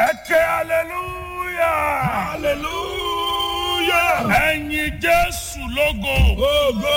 ẹ ké hallelujah. hallelujah. ẹ̀yin jésù lógo. Ogo.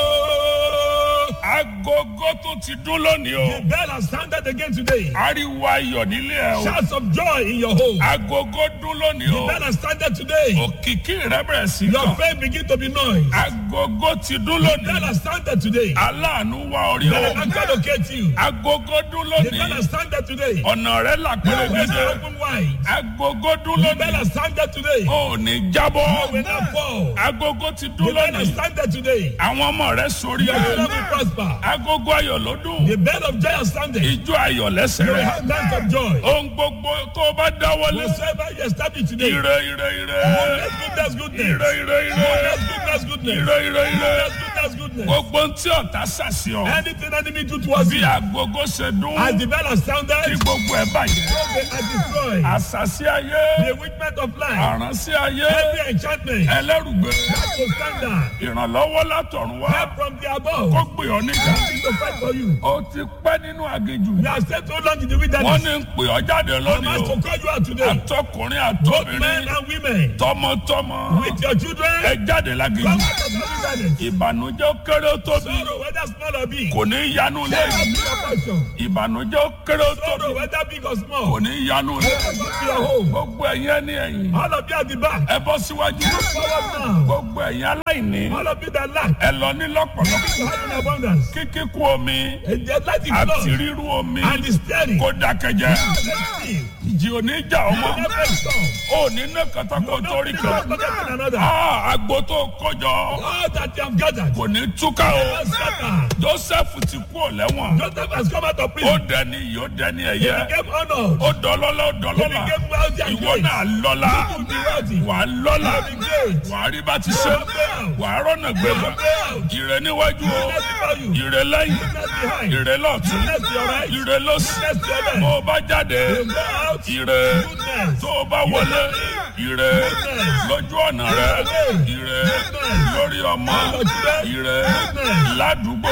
agogo tó ti dún lónìí The o. bell has sounded again today. ariwo ayọ̀ nílé ẹ o. Shouts of joy in your home. agogo dún lónìí The o. bell has sounded today. òkìkí rẹ bẹ̀rẹ̀ sí Your kàn. faith begin to be noise. agogo ti dún The bell lónìí. has sounded today. aláàánú wá orí Bell o. has not locate you. agogo dún The bell lónìí. has sounded today. ọ̀nà rẹ là Your ways are pérégedé. open wide. agogo dún The bell lónìí. has sounded today. o ò ní You will jábọ́. not fall. agogo ti The dún bell has lónìí. sounded today. àwọn ọmọ rẹ sórí Your ẹ. children will prosper. agogo ayọ̀ ló dùn. The bell of joy has sounded. You ijó ayọ̀ lẹ́sẹ̀ will rẹ. have dance of joy. ohun gbogbo tó o bá dáwọ́lé. Whatsoever you establish today. ire ire ire. Goodness, goodness, goodness. ire ire ire. Goodness, goodness, goodness. ire ire ire. Goodness, goodness, goodness. gbogbo ń tí ọ̀tá ṣàṣì ọ. Anything enemy do towards bí you. agogo ṣe As dún. the bell has kí sounded, gbogbo ẹ bàjẹ́. they are destroyed. àṣàṣì ayé. The witness of life. àránṣẹ́ ayé. Every enchantment. ẹlẹ́rùgbé. That will stand down. ìrànlọ́wọ́ látọ̀run wá. Help from the above. kó gbé ọ níjà. Something to fight for you. o ti pẹ́ nínú aginjù. You have stayed so long in the wọ́n wilderness. ní ń pè ọ́ jáde I'm lónìí asked o. to call you out today. àtọkùnrin Both men àtọbìnrin. and women. tọmọtọmọ. With your children. ẹ jáde Come láginjù. out of the wilderness. ìbànújẹ́ ó kéré ó tóbi. Sorrow, whether small or big. kò ní yanu Let lé. us be your portion. ìbànújẹ́ ó kéré ó tóbi. Sorrow, whether big or kò small. ní yanu lé. Let us be your home. gbogbo ẹ̀yin ẹni ẹ̀yìn. All of you at the back. ẹ bọ́ síwájú. Forward now. gbogbo ẹ̀yin aláìní. All of you that lack. ẹ lọ ní lọ́pọ̀lọpọ̀. You have in abundance. kíkíkú omi And the light is àti flood. rírú omi And the steady. kó dákẹ́jẹ́. Let's see. ìjì ò ní jà ọmọ. Never stop. ó ní ní kàtàkó torí Nobody kan. is forgetting another. Ah, agbo tó kọjọ All that you have gathered. kò ní túká o. Never scatter. joseph ti kú ò lẹ́wọ̀n. Joseph has come out of ó prison. dẹni yìí ó dẹni He ẹ̀yẹ. became honored. ó dọlọ́lá ó He dọlọ́lá. became wealthy and ìwọ great. náà lọ́lá. You will be wealthy. wà á lọ́lá. You will be great. wà á rí bá ti ṣe. wà á rọ́nà gbẹ̀gbẹ̀. ìrẹ̀ níwájú o. Goodness before you. ìrẹ̀ lẹ́yìn. Goodness behind. ìrẹ̀ lọ́tún. Goodness to your right. ìrẹ̀ lọ́sì. Goodness to your bó left. o bá jáde. You go out. ìrẹ̀ Goodness. tó o bá wọlé. ìrẹ̀ lójú ọ̀nà rẹ̀. ìrẹ̀ lórí ọmọ. ìrẹ̀ ládùúgbò.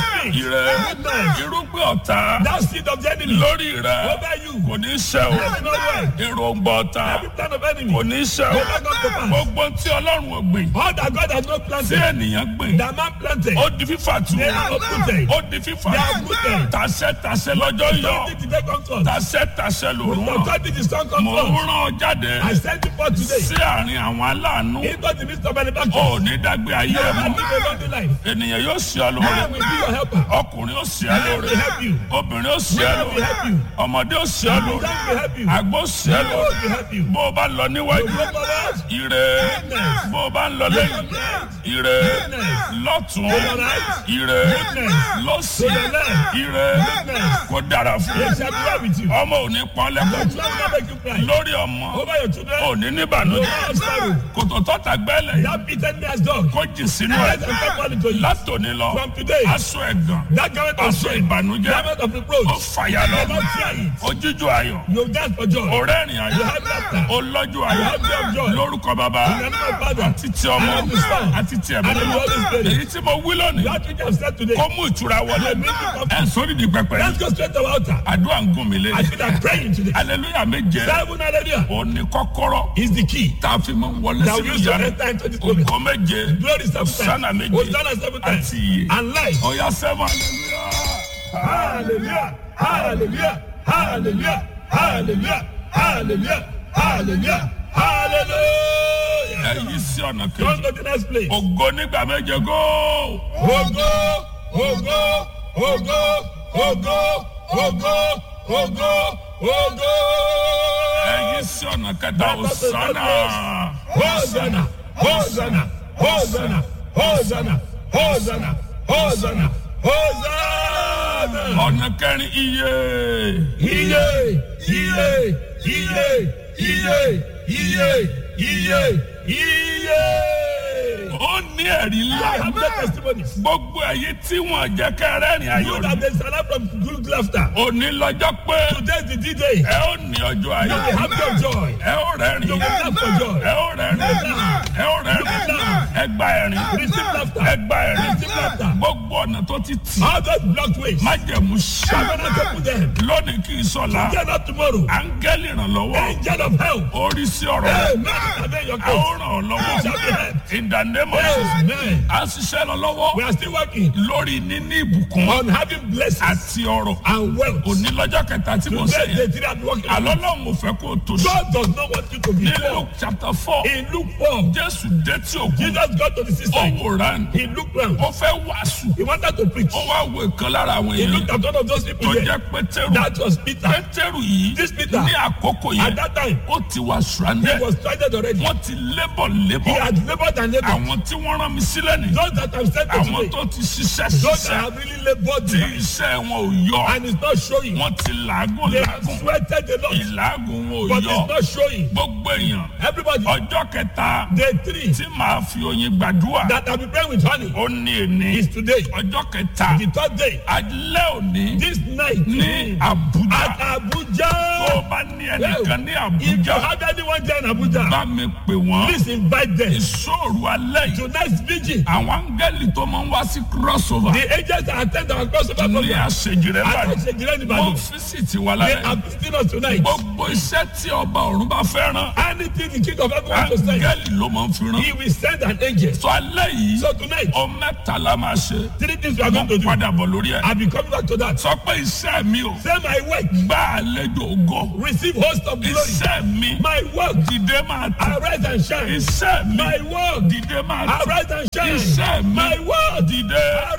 ìrẹ̀ irúgbìn ọ̀tá That seed of the enemy lórí rẹ̀ over you. kò ní ṣe o. Let it not work. èròǹgbà ọ̀tá Every plan of enemy. kò ní ṣe o. Will not come to pass. gbogbo tí ọlọ́run ò gbìn All that God has not tí planted. ènìyàn gbìn That man planted. ó di fífà tù They are uprooted. ó di fífà They are uprooted. tàṣẹ tàṣẹ lọ́jọ́ yọ Authority to take comfort. tàṣẹ tàṣẹ lòrùn ràn Authority to stand mò ń comfort. rán ọ jáde I send you forth today. sí àárín àwọn aláàánú Into the midst of benefactors. ò ní dágbé ayé You ẹ have mọ́ lived a lonely life. ènìyàn yóò ṣe ọ lóore I will be your helper. ọkùnrin ó ṣe ọ I will lóore help you. obìnrin ó ṣe ọ I will lóore help you. ọmọdé ó ṣe ọ I lóore will help you. àgbo ṣe ọ I lóore will help you. bó o bá lọ níwájú Go forward. ire bó o bá ń lọ lẹ́yìn ire lọ́tún ire lọ́sì ire kò dára fún They shall be well with you. ọmọ ò ní pọ́n Your lẹ́kọ̀ọ́ children will not make you cry. lórí ọmọ Over your children. ò ní You will níbànújẹ́ not have sorrow. kòtò tọ́ta gbẹ́lẹ̀ That beaten as dog. kó jì sínú Let ẹ̀ them come falling to you. látòní lọ From today. aṣọ ẹ̀gàn That garment of aṣọ shame. ìbànújẹ́ Garment of ó reproach. fàyà lọ You will not fear it. ojújú ayọ̀ You dance for joy. ọ̀rẹ́rìn You ayọ̀ have laughter. olọ́jú You ayọ̀ have joy of joy. lórúkọ bàbá In the name of Father. àti ti ọmọ And of the Son. àti ti ẹ̀mí And of the Holy Spirit. èyí tí mo wí lónìí That which I have said today. kó mú ìtura wọlé I make you ẹ̀ comfort. sórí di pẹpẹ Let's go straight to our altar. àdúrà ń gùn mí lé I feel like praying today. aleluya méje Seven hallelujah òní kọ́kọ́rọ́ is the key. tá a fi mọ wọlé That we sínú use to ìyanu enter into this moment. ògo méje Glory seven Hosanna times. méje Hosanna seven times. àti iye And life. ọ̀yà sẹ́wọ̀n aleluya. Hallelujah. Hallelujah. Hallelujah. Hallelujah. Hallelujah. Hallelujah. Hallelujah. ẹ̀yí sí ọ̀nà Come kejì to the next place. ògo nígbà méje góò. Ogo, ogo, ogo, ogo, ogo, ogo, ogo. ẹ̀yí sí ọ̀nà kẹta òsánà. Hosanna, Hosanna, Hosanna, Hosanna, Hosanna, Hosanna, Hosanna. ọ̀nà kẹrin iye. Iye, iye, iye, iye, iye, iye, iye. ó ní ẹ̀rí I ńlá. have no testimonies. gbogbo ẹ̀yí tí wọ́n jẹ́ kẹrẹ́rìn ayọ̀ You ni. that there's alarm from good laughter. òní lọ́jọ́ pé Today is the D-Day. ẹ ó ní ọjọ́ You ayọ̀. will have your joy. ẹ ó rẹ́rìn. You will laugh for joy. ẹ ó rẹ́rìn. ẹ ó rẹ́rìn. ẹ gba ẹ̀rín. Receive laughter. ẹ gba ẹ̀rín. Receive laughter. gbogbo gbogbo ọ̀nà tó ti tì All those blocked ways. májẹ̀mú Covenant ṣá open them. lónìí kì í sọ̀la Get up tomorrow. áńgẹ́lì ìrànlọ́wọ́ Angel of help. orí sí ọ̀rọ̀ rẹ̀ Amen. Amen. Your a ó case. ràn ọ́ lọ́wọ́ Shall be helped. in the name of Jesus Amen. a ń ṣiṣẹ́ lọ lọ́wọ́ We are still working lórí níní ìbùkún on having blessings àti ọrọ̀ and wealth. òní lọ́jọ́ kẹta tí mo ṣe Today, yẹn the three are working. àlọ́ lọ́hùn ò fẹ́ kó o tó ṣe God does not want you to be ní poor. Luke chapter four In Luke 4, Jésù dé tí òkú Jesus got to the ó system. wòran He looked round. ó fẹ́ wàásù He wanted to preach. ó wá wo ìkan lára àwọn He èèyàn looked at one of those tó people there. jẹ́ Pétérù That was Peter. Pétérù yìí This Peter. ní àkókò At yẹn that time, ó ti wà he stranded was stranded already. wọ́n ti lébọ̀ He lébọ̀ had labored and labored. àwọn tí wọ́n rán mi sílẹ̀ ni Those that have sent to àwọn today, tó ti ṣiṣẹ́ those that ṣiṣẹ́ have really labored tí deep, iṣẹ́ wọn ò yọ and it's not showing. wọ́n ti làágùn They have làágùn sweated a lot, ìlàágùn wọn ò but yọ it's not showing. gbogbo èèyàn Everybody, ọjọ́ kẹta day three tí màá fi oyin gbàdúrà that have been praying with honey ó ní èní is today. ọjọ́ kẹta The third day, alẹ́ òní this night ní Àbújá at tó o Abuja. bá ní ẹnìkan ní If you Àbújá have anyone there in Abuja, bá mi pè wọ́n please invite them. ìṣòro alẹ́ yìí Tonight's vigil, àwọn áńgẹ́lì tó máa ń wá sí crossover the agents that attend our crossover ní program, àṣejì rẹ I báyìí say, Jireni wọ́n Badu, físìtì wa they lálẹ́ are visiting us tonight. gbogbo iṣẹ́ tí ọba ọ̀run bá fẹ́ rán Anything the king of heaven wants to send, áńgẹ́lì ló máa ń fi rán he will send an angel. sọ alẹ́ yìí So tonight, ọ mẹ́ta la máa ṣe three things we are going to wọ́n do. padà bọ̀ lórí ẹ̀ I'll be coming back to that. sọ pé iṣẹ́ mi ò Say my work, gbá àlejò ògo receive host of glory. iṣẹ́ mi My work, dìde máa tẹ̀ arise and shine. iṣẹ́ mi My work, dìde máa tẹ̀ arise and shine. iṣẹ́ mi My work, dìde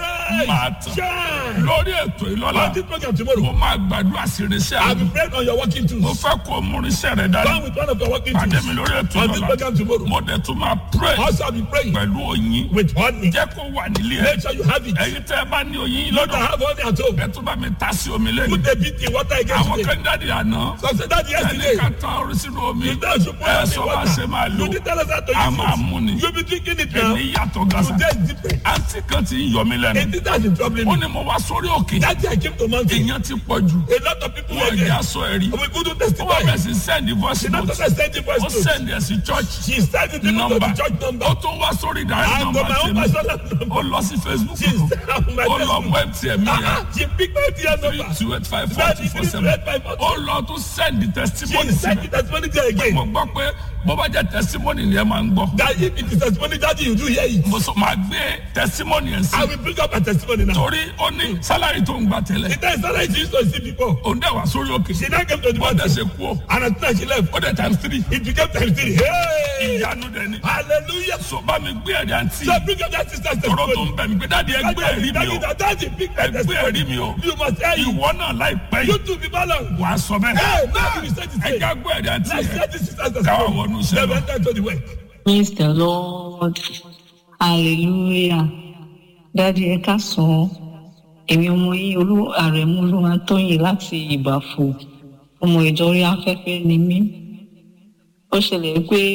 máa arise, tẹ̀ shine. lórí ètò ìlọ́la On this program mo tomorrow, máa gbàdúrà sí irinṣẹ́ I'll mi be praying on your working mo tools. fẹ́ kó mú irinṣẹ́ rẹ dání Come with one of your working pàdé tools. mi lórí ètò On this ìlọ́la program tomorrow. mo dẹ̀ tún máa pray Also, I'll be praying pẹ̀lú oyin with honey. jẹ́ kó wà nílé ẹ̀ Make sure you have it. ẹ̀yin tẹ́ ẹ bá ní oyin Not to lọ́dọ̀ have honey at home. ẹ tún bá mi ta sí omi lẹ́nu Put a bit in water again àwọn today. kan jáde àná So I said that ẹni yesterday. ká ta orí sínú omi You don't should put ẹ it sọ in wá ṣe máa water. lò You did tell us how to a máa use mú ni it. You'll be drinking it now. ẹni yàtọ̀ gàṣà Today is different. àǹtí kan ti ń yọ mí lẹ́nu It is that is troubling ó me. ní mo wá sórí òkè That day I came to mountain. èèyàn ti pọ̀ jù A lot of people were wọ́n ìjà there. sọ ẹ̀rí We couldn't ó wà testify. bẹ̀rẹ̀ sí send voice She not note just send the voice ó note. send ẹ̀ sí church She sent it even to number the church number. ó tún wá sórí direct And to number my own tèmi personal ó number. lọ sí Facebook She sent out my ó lọ Facebook. mọ mtn mi yẹn Ah, She picked my dear three number. two eight five four That two is four three seven red five four ó lọ tún send the testimony She sí sent mi the testimony there again. mo gbọ́ pé bó bá jẹ́ testimony ni ẹ máa ń gbọ́ That if it is testimony that you do hear it. mo sọ máa gbé testimony yẹn sí I will bring up a testimony now. torí ó ní salary tó ń gbà tẹ́lẹ̀ The time Sarah she used to see before. òun dẹ̀ wá sórí òkè She now came to the bó dẹ̀ mountain. ṣe kú ó And as soon as she left, ó dẹ̀ times three it became times three. Hey! ìyanu dẹ̀ ni Hallelujah. so bá mi gbé ẹ̀rí àǹtí So bring up that sister's tọrọ tó testimony. ń bẹ̀ mí pé dáàdi ẹ gbé ẹ̀rí mi o Daddy, big ẹ gbé testimony. ẹ̀rí mi o You must hear you. ìwọ náà láìpẹ́ You yìí too be balanced. wà á sọ bẹ́ẹ̀ Hey, now you say this ẹ thing. já gbé ẹ̀rí àǹtí Let's yẹn hear this sister's káwá testimony. wọnú iṣẹ́ Then lọ. we enter to the work. Praise the Lord. Hallelujah. Dádì ẹ káàsán. Èmi ọmọ yín olú àrẹ̀mú olúwa tóyìn láti ìbàfò. Ọmọ ìjọ orí afẹ́fẹ́ ni mí. Ó ṣẹlẹ̀ pé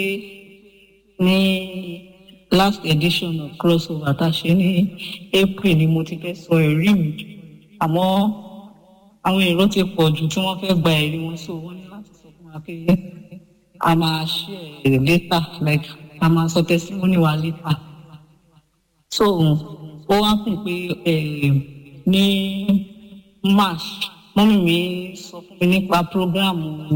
ní last edition of crossover tá a ṣe ní April ni mo ti fẹ́ sọ ẹ̀rí mi. Àmọ́ àwọn èrò ti pọ̀ jù tí wọ́n fẹ́ gba ẹ̀rí wọn so wọ́n ní láti sọ fún wa pé a máa share later like a máa sọ testimony wa later so ó wá fún pé eh, ní march mọ́mí mi sọ fún mi nípa program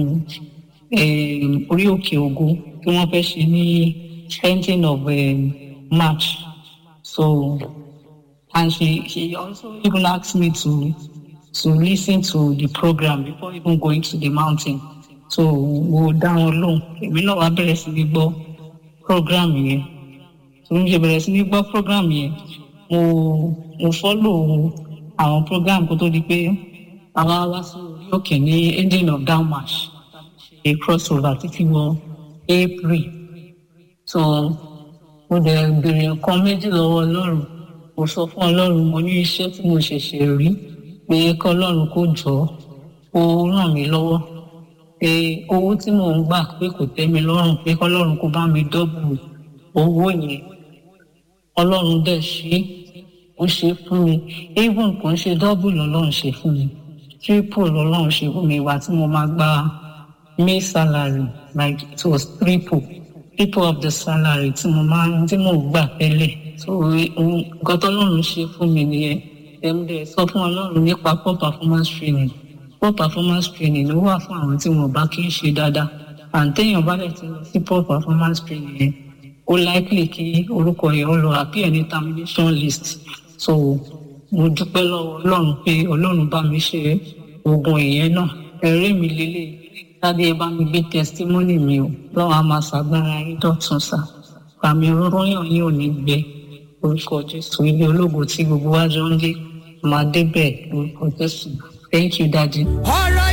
eh, orí òkè ògo tí wọ́n fẹ́ ṣe ní ending of eh, march so and she she also even asked me to to listen to the program before even going to the mountain so mo dá wọn lóhùn èmi náà wá bẹ̀rẹ̀ sí ní gbọ́ program yẹn tó ń ṣe bẹ̀rẹ̀ sí ní gbọ́ program yẹn mo mo follow àwọn program kó tó di pé àwa wá sí orí òkè ní ending of down march ṣe crossover títí wọ april so mo dẹ̀ béèrè nǹkan méjì lọ́wọ́ ọlọ́run mo sọ fún ọlọ́run mo ní iṣẹ́ tí mo ṣẹ̀ṣẹ̀ rí pé kọ́ ọlọ́run kó jọ ó ràn mí lọ́wọ́ pé owó tí mò ń gbà pé kò tẹ́ mi lọ́rùn pé kọ́ ọlọ́run kó bá mi dọ́bù owó yẹn ọlọ́run dẹ̀ ṣe ó ṣe fún mi even kò ń ṣe dọ́bù lọ́lọ́run ṣe fún mi triple lọ́lọ́run ṣe fún mi ìwà tí mo máa gba may salary like it was triple triple of the salary tí mo máa tí mò ń gbà tẹ́lẹ̀ so ohun nǹkan tọ́lọ́run ṣe fún mi nìyẹn ẹ̀mdẹ̀ sọ fún ọlọ́run nípa poor performance training poor performance training ló wà fún àwọn tí wọn bá kí ń ṣe dáadáa àǹtẹ̀yìn bá dẹ̀ ti lọ sí poor performance training yẹn ó likely kí orúkọ yẹn ó lọ appear ní termination list so mo dúpẹ́ lọ́wọ́ ọlọ́run pé ọlọ́run bá mi ṣe oògùn ìyẹn náà ẹ̀rí mi lélẹ̀ tàbí ẹ bá mi gbé testimony mi o lọ́wọ́ a máa ṣàgbára yín dọ̀tun sá àmì ròyàn yín ò ní gbẹ orúkọ jésù ilé ológo tí gbogbo wa jọ ń lé máa débẹ̀ orúkọ jésù thank you daddy.